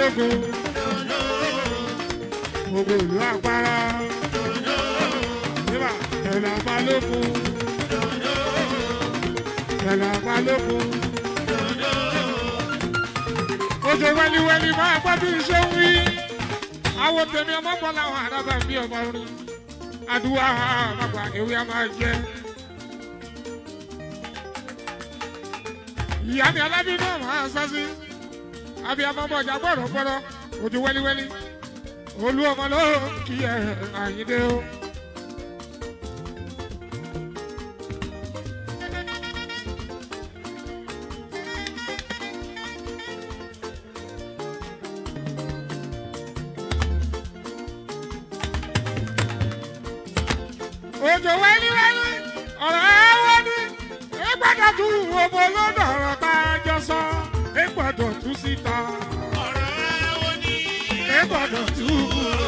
balógun gbogbo ìlú agbára nígbà ẹ̀là balógun ẹ̀là balógun oṣù wẹ́líwẹ́lí máa gbọ́ bí iṣẹ́ ń wí àwọn tèmi ọmọ bọ́ làwọn àdábà bí ọmọ orin àdúrà àmàgbà ewé a máa jẹ. ìyá mi alábí náà máa sá sí abiyamọ bọjá gbọdọ gbọdọ ojú wẹliwẹli olú ọmọ ló kí ẹ àyíndé o. ojú wẹliwẹli ọ̀rọ̀ ẹ wọ́n ní ìgbàdàn tún ọmọ olódò ọ̀rọ̀ tá a jọ sọ ìgbàdàn tún síta ọ̀rọ̀ ẹ̀wọ̀n ní ìgbàdàn tún.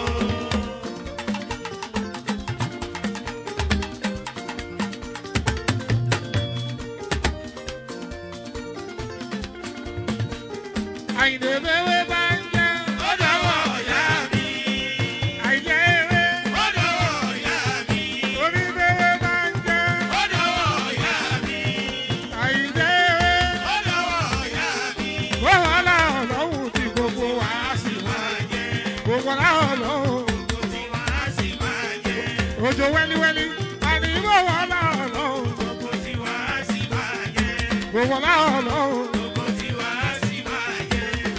àyìnbó ewé bá ń jẹ́ ó dọ̀wọ́ ọ̀yá mi. àyìnbó ewé ó dọ̀wọ́ ọ̀yá mi. oníbẹ̀wé bá ń jẹ́ ó dọ̀wọ́ ọ̀yá mi. àyìnbó ewé. ó dọ̀wọ́ ọ̀yá mi. Gbogbo aláwọ̀ lọ́hùn tí gbogbo wa sì wá. máa jẹ Gbogbo aláwọ̀ lọ́hùn. kó tí wàá sì máa jẹ Òjò wẹ́líwẹ́lí. Àní gbogbo aláwọ̀ lọ́hùn. kó tí wàá sì máa jẹ Gbogbo aláwọ̀ lọ́hùn. kó tí wàá sì máa jẹ.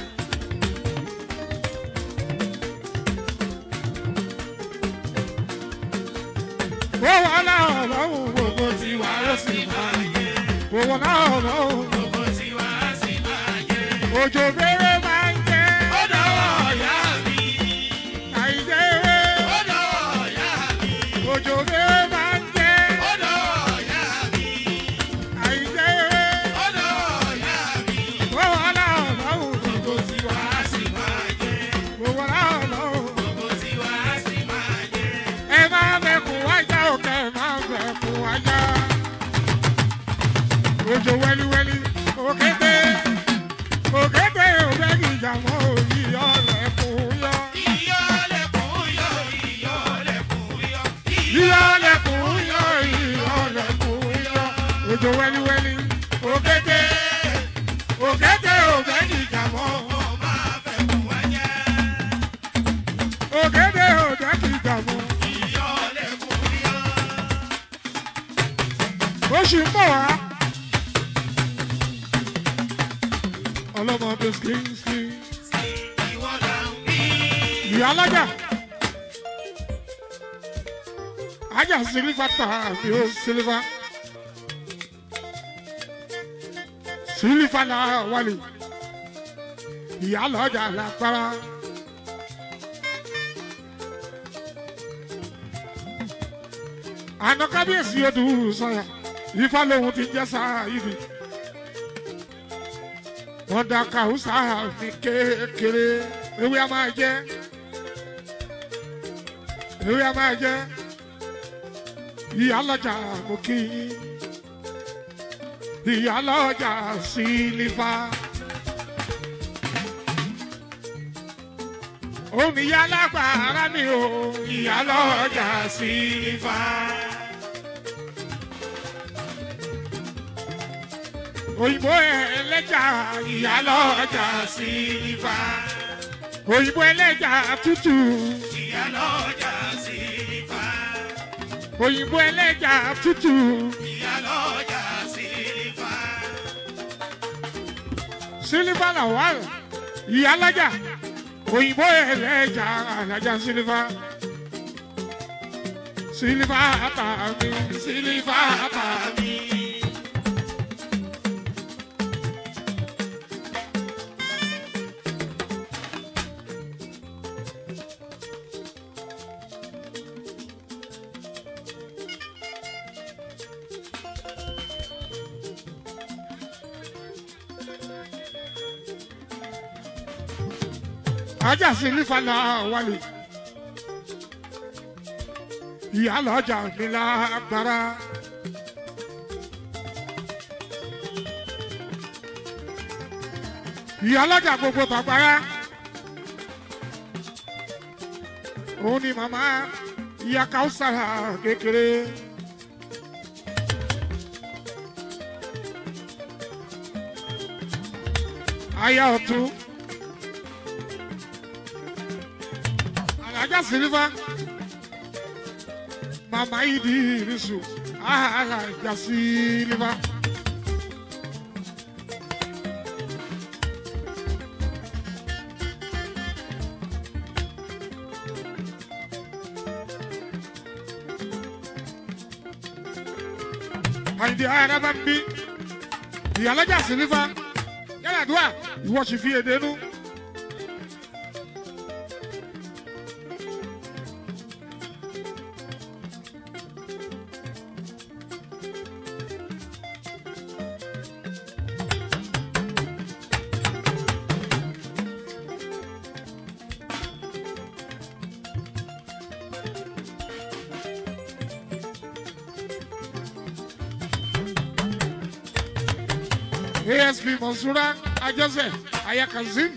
Gbogbo aláwọ̀ lọ́hùn. Gbogbo tí wà á sì máa yẹ. Gbogbo aláwọ̀ lọ́hùn. kó tí wàá sì máa jẹ. Òjò bèrè máa ń jẹ́. ó dọ̀wọ́ ọ̀yá mi. Àìjẹ́ ewé. ó dọ̀wọ́ ọ̀yá mi. Òjò bèrè máa ń jẹ́. ó dọ̀wọ́ ọ̀yá mi. Àìjẹ́ ewé. ó dọ̀wọ́ ọ̀yá mi. Gbogbo aláwọ̀ lọ́hùn. kó tí wàá sì máa jẹ. Gbogbo aláwọ̀ lọ́hùn. kó tí wàá sì máa jẹ. ẹ máa bẹ̀kún wájà òkè ẹ máa bẹ̀kún wájà. Òjò wẹ́líwẹ́lí òkété òkété òbẹ́gì ìjàmọ́ òyì ọ̀lẹ́kùn yọ. Ìyọ́lẹ̀kùn yọ, ìyọ́lẹ̀kùn yọ, Ìyọ̀lẹ́kùn yọ ìyọ̀lẹ́kùn yọ. Òjò wẹ́líwẹ́lí òkété òkété òbẹ́gì ìjàmọ́ Mo máa fẹ́ kún wáyé. òkété òbẹ́gì ìjàmọ́. Ìyọ́lẹ̀kùn yọ. Oṣù ń bọ̀ wá. Ọlọ́mọ tó skíńskí. Ìwọ là ń bí. ìyá alájà ajá sílífà tàbí ó sílífà sílífà náà wálé ìyá lọ́jà lágbára. àná kábíyèsí odò sọyà ifá lòun ti jẹ́ sáyidi wọ́n da kàwùsà mi kékeré ewé a máa jẹ́ ewé a máa jẹ́ ìyá lọ́jà mo kí yín ìyá lọ́jà sílífà. òun ìyá lágbára mi ò ìyá lọ́jà sílífà. òyìnbó ẹlẹ́jà ìyá lọ́jà sílífà. òyìnbó ẹlẹ́jà tútù Ìyálọ́jà sílífà. òyìnbó ẹlẹ́jà tútù. Ìyálọ́jà sílífà. sílífà làwọn ìyá lọ́jà òyìnbó ẹlẹ́jà alájà sílífà. sílífà tàmí sílífà tàmí. ajá sílífà náà wálé. ìyá lọ́jà mi lágbára. ìyá lọ́jà gbogbo bàbára òun ni màmá ìyá káwùsàrà kékeré. aya ọ̀tún alájà sílífà màmá ìdí ìrísù alájà sílífà. àyìndí araba ń bí ìyálọ́jà sílífà yàrá àdúrà ìwọ sì fi èdè nú. ASP Mansura Ajose Ayakazim.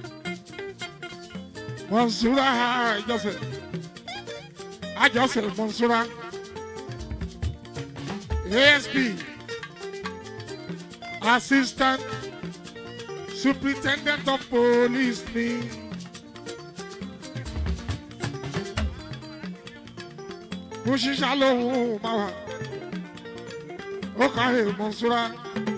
Mansura Ajose. Ajose Mansura. ASP Assistant Superintendent of Police ni. Bó ṣiṣẹ́ lóhùn máa wà. Ó kàwé Mansura.